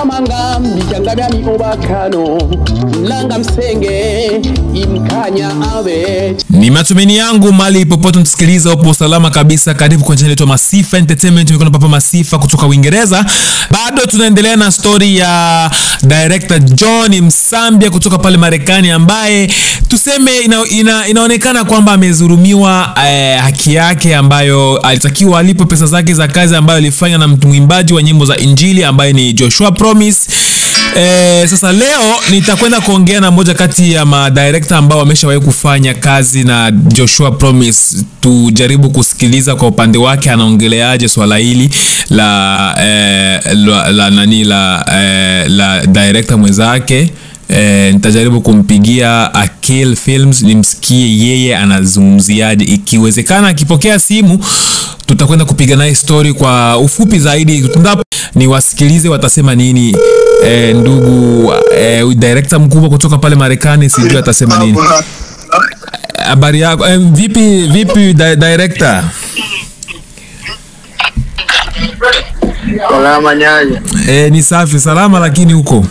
manga mbichanganya miobakano mlanga msenge imkanya abe ni matumaini yangu mali popote mtusikiliza upo salama kabisa karibu kwa channel yetu ya masifa entertainment mikono papa masifa kutoka uingereza bado tunaendelea na stori ya director john msambia kutoka pale marekani ambaye tuseme ina, ina, inaonekana kwamba amezurumiwa eh, haki yake ambayo alitakiwa alipo pesa zake za kazi ambayo alifanya na mtu mwimbaji wa nyimbo za injili ambaye ni joshua promise Eh, sasa leo nitakwenda kuongea na moja kati ya madirekta ambao wameshawahi kufanya kazi na Joshua Promise. Tujaribu kusikiliza kwa upande wake anaongeleaje swala hili la, eh, la, la nani la, eh, la director mwenzake eh, nitajaribu kumpigia Akil Films nimsikie yeye anazungumziaje, ikiwezekana akipokea simu tutakwenda kupiga naye story kwa ufupi zaidi Tundapo, niwasikilize watasema nini eh, ndugu eh, director mkubwa kutoka pale Marekani, sijui atasema nini. Habari yako eh, vipi vipi di director? Salama nyanya. Eh, ni safi salama, lakini huko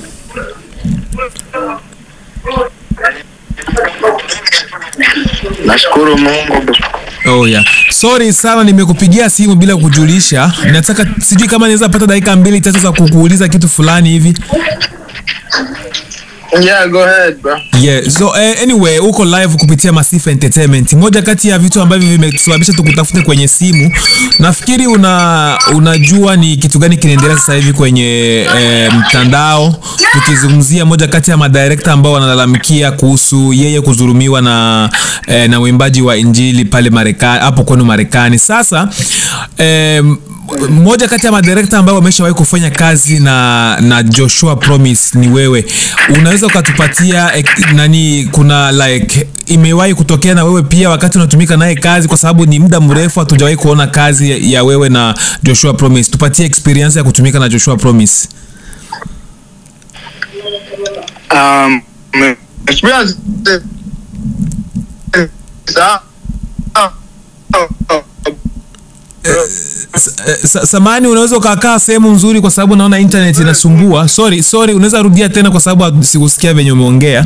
Nashukuru Mungu. Oh yeah. Sorry sana nimekupigia simu bila kujulisha. Nataka sijui kama naweza pata dakika mbili tatu za kukuuliza kitu fulani hivi. Yeah, go ahead bro. Yeah. So eh, anyway, uko live kupitia Masifa Entertainment. Moja kati ya vitu ambavyo vimesababisha tukutafute kwenye simu, nafikiri una unajua ni kitu gani kinaendelea sasa hivi kwenye eh, mtandao, tukizungumzia moja kati ya madirekta ambao wanalalamikia kuhusu yeye kudhulumiwa na eh, na uimbaji wa injili pale Marekani, hapo kwenu Marekani. Sasa eh, mmoja kati ya madirekta ambao wameshawahi kufanya kazi na na Joshua Promise ni wewe. Unaweza ukatupatia eh, nani, kuna like imewahi kutokea na wewe pia wakati unatumika naye kazi, kwa sababu ni muda mrefu hatujawahi kuona kazi ya, ya wewe na Joshua Promise. Tupatie experience ya kutumika na Joshua Promise. Um, experience Sa- S- eh, sa- Samani, unaweza ukakaa sehemu nzuri, kwa sababu naona internet inasumbua. Sorry, sorry, unaweza rudia tena, kwa sababu sikusikia venye umeongea.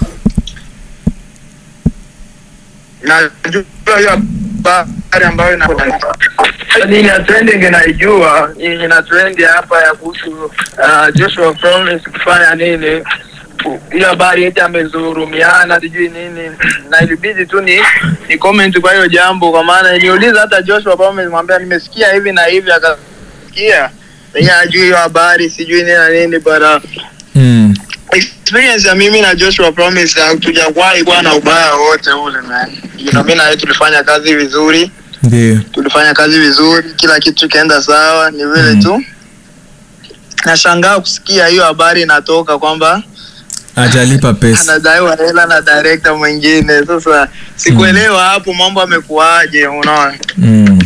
najua hiyo habari ambayo ina nini ya trending naijua hii ina trend hapa ya kuhusu uh, Joshua Promise kufanya nini hiyo habari eti amezurumiana sijui nini na ilibidi tu ni ni comment kwa hiyo jambo kwa maana niliuliza hata Joshua Promise mwambia nimesikia hivi na hivi akasikia yeye ajui hiyo habari sijui nini na nini but uh, Mm. experience ya mimi na Joshua Promise hatujawahi kuwa na ubaya wote ule man. You know, mimi na yeye tulifanya kazi vizuri, Ndio. tulifanya kazi vizuri, kila kitu kikaenda sawa, ni vile Mm. tu nashangaa kusikia hiyo habari inatoka kwamba Hajalipa pesa. anadaiwa hela na director mwingine. Sasa sikuelewa hapo mambo amekuaje, unaona? Mm.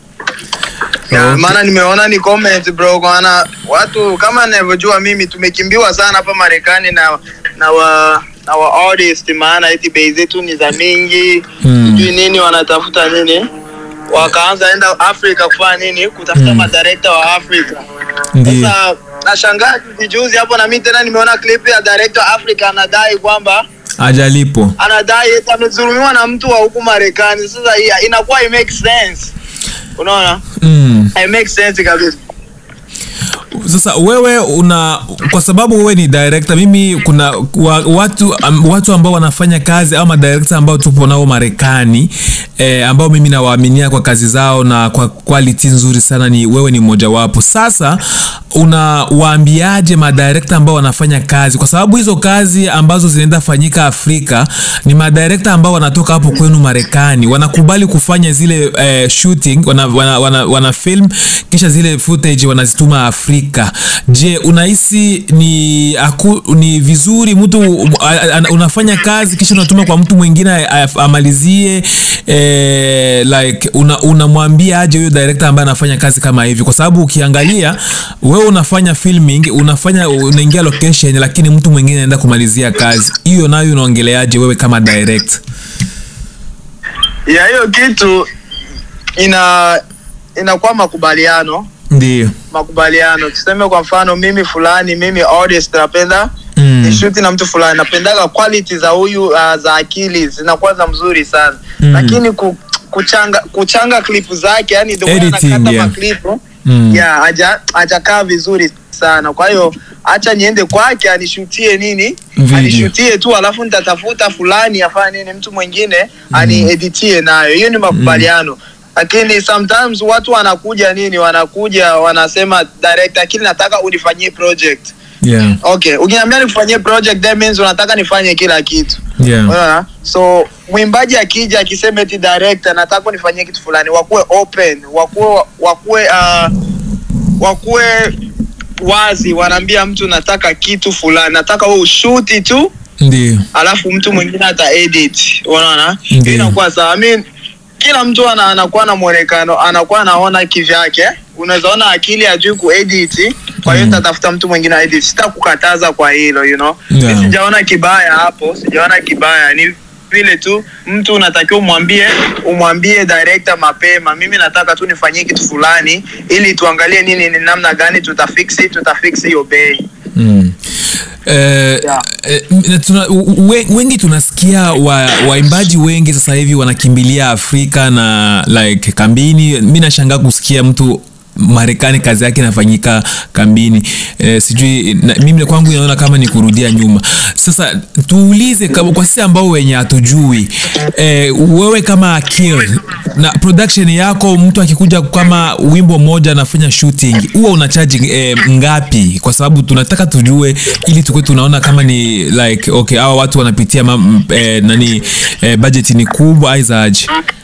Ya, Okay. maana nimeona ni comment bro, kwa maana watu kama ninavyojua mimi tumekimbiwa sana hapa Marekani na na wa na wa artist, maana eti bei zetu ni za mingi Mm. sijui nini, wanatafuta nini, wakaanza enda Afrika kufanya nini, kutafuta Mm. madirector wa Afrika. Ndio. Sasa nashangaa juzi juzi hapo, na mimi tena nimeona clip ya director Africa anadai kwamba Hajalipo. anadai eti amezulumiwa na mtu wa huku Marekani. Sasa hii inakuwa it makes sense, unaona, Mm. it makes sense kabisa. Sasa wewe una kwa sababu wewe ni director, mimi kuna wa, watu um, watu ambao wanafanya kazi au madirector ambao tupo nao Marekani eh, ambao mimi nawaaminia kwa kazi zao na kwa quality nzuri sana, ni wewe ni mmoja wapo. Sasa unawaambiaje madirector ambao wanafanya kazi, kwa sababu hizo kazi ambazo zinaenda fanyika Afrika ni madirector ambao wanatoka hapo kwenu Marekani, wanakubali kufanya zile eh, shooting, wana, wana, wana, wana film kisha zile footage wanazituma Afrika. Je, unahisi ni aku, ni vizuri mtu a- a- unafanya kazi kisha unatuma kwa mtu mwingine a- a- amalizie eh, like una- unamwambia aje huyo director ambaye anafanya kazi kama hivi, kwa sababu ukiangalia wewe unafanya filming, unafanya unaingia location, lakini mtu mwingine anaenda kumalizia kazi hiyo, nayo unaongeleaje wewe kama direct? ya hiyo kitu ina inakuwa makubaliano ndio makubaliano tuseme kwa mfano mimi fulani mimi artist napenda Mm. nishuti na mtu fulani napendaga quality za huyu uh, za akili zinakuwa za mzuri sana Mm. lakini ku, kuchanga kuchanga klipu zake yani the way Editing, anakata yeah. maklipu Mm. yeah, haja hajakaa vizuri sana kwa hiyo acha niende kwake anishutie nini Video. anishutie tu alafu nitatafuta fulani afanye nini mtu mwingine anieditie nayo hiyo ni makubaliano lakini sometimes watu wanakuja nini wanakuja wanasema direct akili nataka unifanyie project yeah okay ukiniambia nikufanyie project that means unataka nifanye kila kitu yeah Unaona? so mwimbaji akija akisema eti director nataka unifanyie kitu fulani wakuwe open wakuwe wakuwe uh, wakuwe wazi wanaambia mtu nataka kitu fulani nataka wewe ushuti tu ndio alafu mtu mwingine ata edit unaona Ndiyo. Hiyo inakuwa sawa I mean, kila mtu ana, anakuwa na mwonekano anakuwa anaona kivyake unaweza ona akili ajui kuedit kwa hiyo Mm. tatafuta mtu mwingine aedit sitakukataza kwa hilo you know Yeah. Mi sijaona kibaya hapo sijaona kibaya ni vile tu mtu unatakiwa umwambie umwambie director mapema mimi nataka tu nifanyie kitu fulani ili tuangalie nini ni namna gani tutafiksi tutafiksi hiyo bei Mm. Eh, Yeah. eh, na tuna, we, wengi tunasikia wa- waimbaji wengi sasa hivi wanakimbilia afrika na like kambini mi nashangaa kusikia mtu marekani kazi yake inafanyika kambini eh, sijui na, mimi kwangu inaona kama ni kurudia nyuma sasa tuulize kama- kwa sisi ambao wenye hatujui eh, wewe kama akil na production yako mtu akikuja kama wimbo mmoja anafanya shooting huwa una charge eh, ngapi kwa sababu tunataka tujue ili tukue tunaona kama ni like okay hawa watu wanapitia ma, m- eh, nani eh, budget ni kubwa aizaje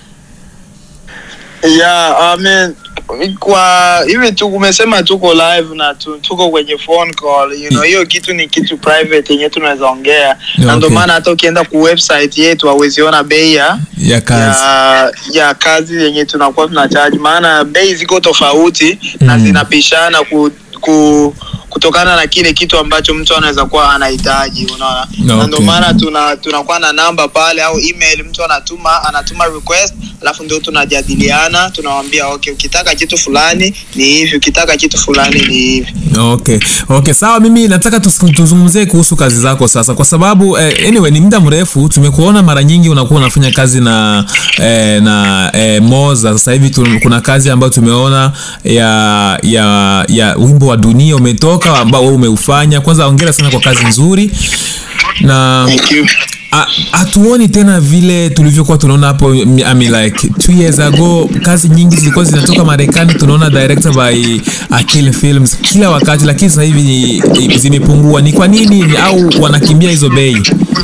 Yeah, I mean, kwa hivi tu umesema tuko live na tu, tuko kwenye phone call you know, hiyo kitu ni kitu private yenye tunaweza ongea na ndio Okay. maana hata ukienda ku website yetu hauweziona bei ya ya kazi ya, ya kazi yenye tunakuwa tuna charge maana bei ziko tofauti na Mm. zinapishana ku, ku kutokana na kile kitu ambacho mtu anaweza kuwa anahitaji unaona na ndio Okay. maana tuna tunakuwa na namba pale au email mtu anatuma anatuma request alafu ndio tunajadiliana tunawambia okay ukitaka kitu fulani ni hivi ukitaka kitu fulani ni hivi okay okay sawa mimi nataka tus- tuzungumzie kuhusu kazi zako sasa kwa sababu eh, anyway ni muda mrefu tumekuona mara nyingi unakuwa unafanya kazi na eh, na eh, moza sasa hivi tu, kuna kazi ambayo tumeona ya ya ya wimbo wa dunia umetoka ambao wewe umeufanya kwanza ongera sana kwa kazi nzuri na Thank you. Ha- hatuoni tena vile tulivyokuwa tunaona hapo I mean like two years ago kazi nyingi zilikuwa zinatoka marekani tunaona director by akil films kila wakati lakini sasa hivi ni- zimepungua ni kwa nini au wanakimbia hizo bei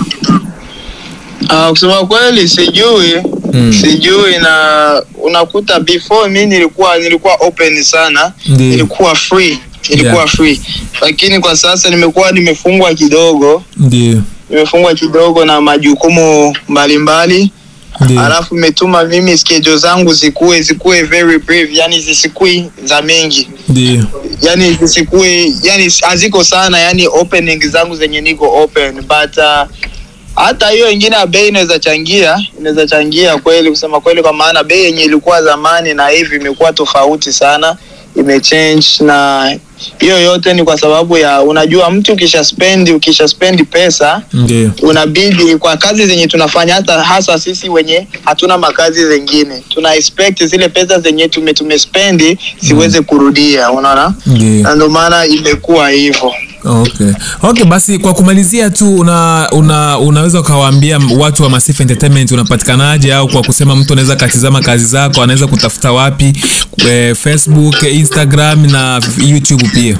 Uh, kusema kweli sijui Mm. sijui na unakuta before mi nilikuwa nilikuwa open sana Ndiyo. nilikuwa free nilikuwa Yeah. free lakini kwa sasa nimekuwa nimefungwa kidogo ndio nimefungwa kidogo na majukumu mbalimbali ndio alafu imetuma mimi schedule zangu zikuwe zikuwe very brief yani zisikui za mingi ndio yani zisikue yani haziko sana yani opening zangu zenye niko open but uh, hata hiyo ingine ya bei inaweza changia inaweza changia kweli kusema kweli kwa maana bei yenye ilikuwa zamani na hivi imekuwa tofauti sana imechange na hiyo yote ni kwa sababu ya unajua mtu ukisha spendi ukisha spendi pesa ndio unabidi kwa kazi zenye tunafanya hata hasa sisi wenye hatuna makazi zengine tuna expect zile pesa zenye tume tumespendi ziweze kurudia unaona ndio na ndio maana imekuwa hivyo okay okay basi kwa kumalizia tu una, una unaweza ukawaambia watu wa Massive Entertainment unapatikanaje au kwa kusema mtu anaweza katizama kazi zako anaweza kutafuta wapi eh, Facebook Instagram na YouTube pia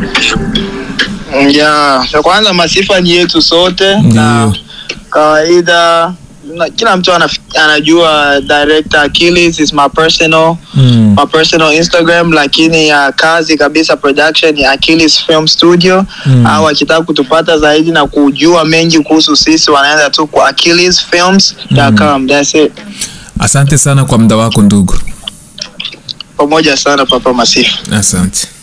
ya cha kwanza masifa ni yetu sote na Ndiyo. kawaida na, kila mtu anaf, anajua director Achilles is my personal mm. my personal Instagram, lakini ya kazi kabisa production ya Achilles Film Studio Mm. au akitaka kutupata zaidi na kujua mengi kuhusu sisi wanaenda tu kwa achillesfilms.com. That's it. asante sana kwa muda wako ndugu Pamoja sana Papa Masifu. asante